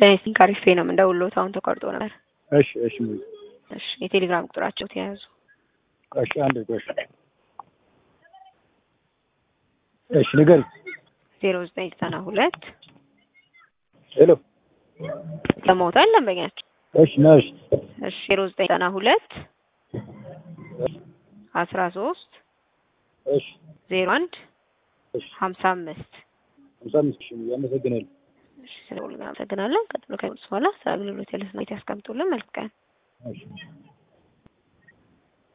ጤና ካሪፌ ነው የምንደውልዎት። አሁን ተቋርጦ ነበር። እሺ እሺ እሺ የቴሌግራም ቁጥራቸው ተያዙ። እሺ አንድ እሺ እሺ ንገሪ። ዜሮ ዘጠኝ ዘጠና ሁለት ሄሎ ሰማሁታል ደንበኛቸው። እሺ ነሽ እሺ ዜሮ ዘጠኝ ዘጠና ሁለት አስራ ሶስት እሺ ዜሮ አንድ እሺ ሀምሳ አምስት ሃምሳ አምስት ሺህ ያመሰግናለሁ። እሺ ስለሁሉ እናመሰግናለን። ቀጥሎ ከሚመጡት በኋላ ስለ አገልግሎት ያለ ስሜት ያስቀምጡልን። መልካም ቀን። እሺ